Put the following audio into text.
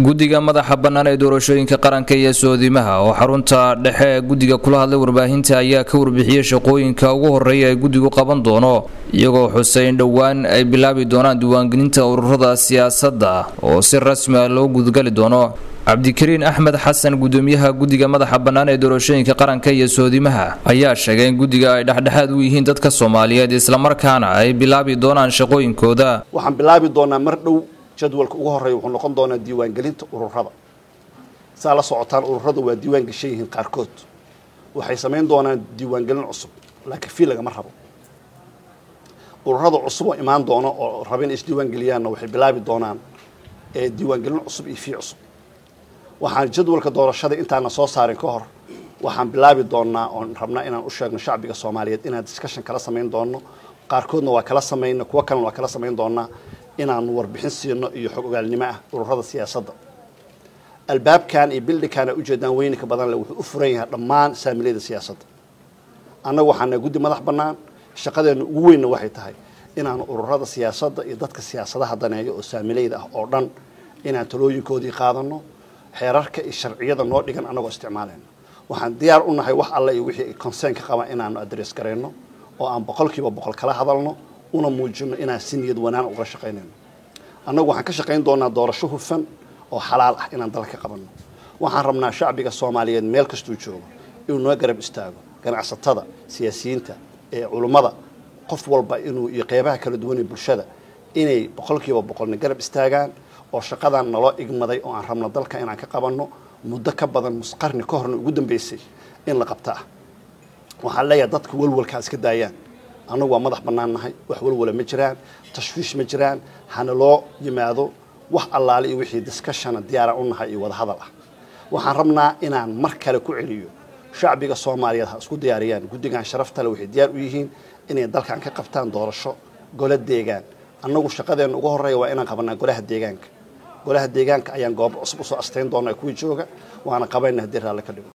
guddiga madaxa bannaan ee doorashooyinka qaranka iyo soodimaha oo xarunta dhexe ee guddiga kula hadlay warbaahinta ayaa ka warbixiyey shaqooyinka ugu horeeya ee guddigu qaban doono iyagoo xusay in dhowaan ay bilaabi doonaan diiwaangelinta ururada siyaasadda oo si rasmi ah loo gudgali doono cabdikariin axmed xasan gudoomiyaha guddiga madaxa bannaan ee doorashooyinka qaranka iyo soodimaha ayaa sheegay in guddiga ay dhexdhexaad u yihiin dadka soomaaliyeed islamarkaana ay bilaabi doonaan shaqooyinkooda waxaan bilaabi doonaa mar dhow jadwalka ugu horeeya wuxuu noqon doonaa diiwaangelinta ururada saa la socotaan ururada waa diiwaan gashan yihiin qaarkood waxay samayn doonaan diiwaangelin cusub laakiin fii lagama rabo ururada cusub oo imaan doono oo raba in isdiiwaangeliyaanna waxay bilaabi doonaan diiwaangelin cusub iyo fii cusub waxaan jadwalka doorashada intaana soo saarin ka hor waxaan bilaabi doonaa oon rabnaa inaan u sheegno shacbiga soomaaliyeed inaan discussion kala samayn doono qaarkoodna waa kala samayna kuwo kalena waa kala samayn doonaa inaanu warbixin siino iyo xog ogaalnimo ah ururada siyaasadda albaabkan iyo bildhinkana ujeedaan weyninka badan le wuxuu u furan yahay dhammaan saamiliyada siyaasadda annagu waxaana guddi madax bannaan shaqadeena ugu weynna waxay tahay inaanu ururada siyaasadda iyo dadka siyaasadaha daneeya oo saamilayda ah oo dhan inaan talooyinkoodii qaadano xeerarka iyo sharciyada noo dhigan annagoo isticmaalayno waxaan diyaar u nahay wax alle iyo wixii concern ka qaba inaanu adress garayno oo aan boqolkiiba boqol kala hadalno una muujino inaan si niyad wanaan uga shaqaynayno annagu waxaan ka shaqayn doonaa doorasho hufan oo xalaal ah inaan dalka qabanno waxaan rabnaa shacbiga soomaaliyeed meel kastuu joogo inuu noo garab istaago ganacsatada siyaasiyiinta ee culummada qof walba inuu iyo qeybaha kala duwan ee bulshada inay boqolkiiba boqolna garab istaagaan oo shaqadan naloo igmaday oo aan rabno dalka inaan ka qabanno muddo ka badan musqarni ka horna ugu dambeysay in la qabta ah waxaan leeyahay dadka walwalkaa iska daayaan annagu waa madax bannaan nahay wax walwala ma jiraan tashwiish ma jiraan hana loo yimaado wax allaale iyo wixii discussiona diyaara u nahay iyo wadahadal ah waxaan rabnaa inaan mar kale ku celiyo shacbiga soomaaliyeed ha isku diyaariyaan guddigan sharaftale waxay diyaar u yihiin inay dalkan ka qabtaan doorasho golo deegaan annagu shaqadeena ugu horreeya waa inaan qabanaa golaha deegaanka golaha deegaanka ayaan goobo cusub usoo astayn doonaa kuwii jooga waana qabayna haddii raalle ka dhigo